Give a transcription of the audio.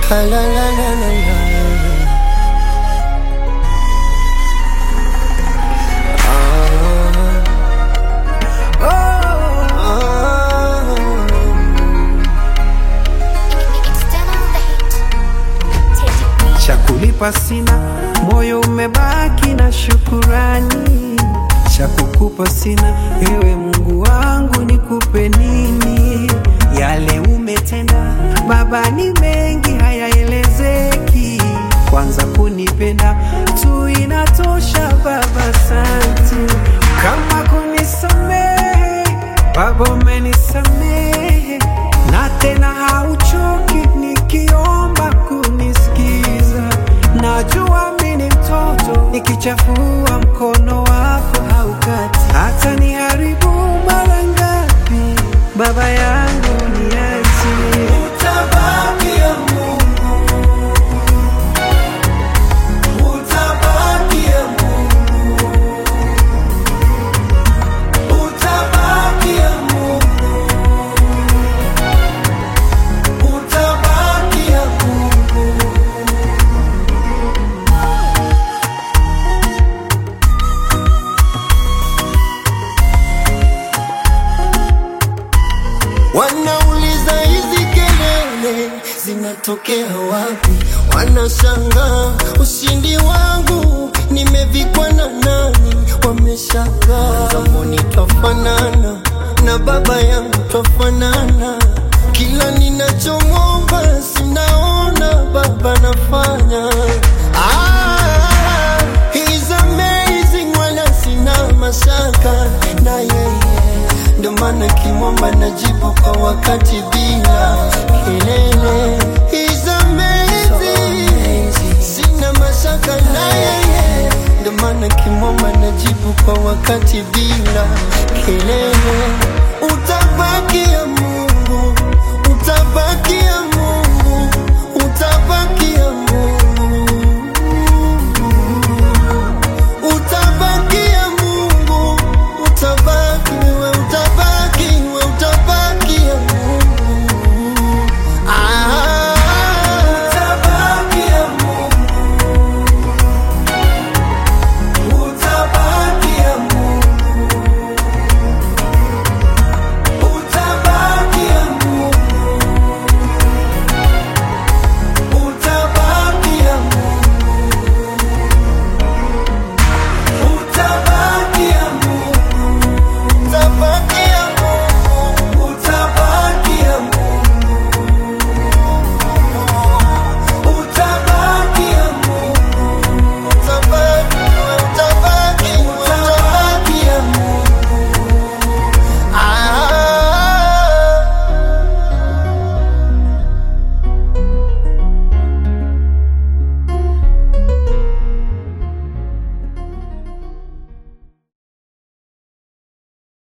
La la la la la la. cha kulipa sina, moyo umebaki na shukurani. Cha kukupa sina, ewe Mungu wangu, nikupe nini? Yale umetenda Baba ni mengi, hayaelezeki. Kwanza kunipenda tu inatosha Baba, asante. Kama kunisamehe Baba, umenisamehe na tena hauchoki nikiomba kunisikiza. Najua mimi ni mtoto, nikichafua mkono wako haukati. Hata niharibu mara ngapi, Baba yangu niache. Utabaki ya Mungu, utabaki ya Mungu, utabaki ya Mungu, utabaki ya Mungu. Wanauliza hizi kelele zinatokea wapi? Wanashangaa ushindi wangu nimevikwa na nani? Wameshangaa zamani twafanana na baba yangu twafanana, kila ninachomwomba sinaona baba nafanya. Ah, he's amazing, wala sina mashaka na yeye ndo maana kimwomba najibu kwa wakati bila kelele. He's amazing, sina mashaka na yeye, ndo maana kimwomba najibu kwa wakati bila kelele.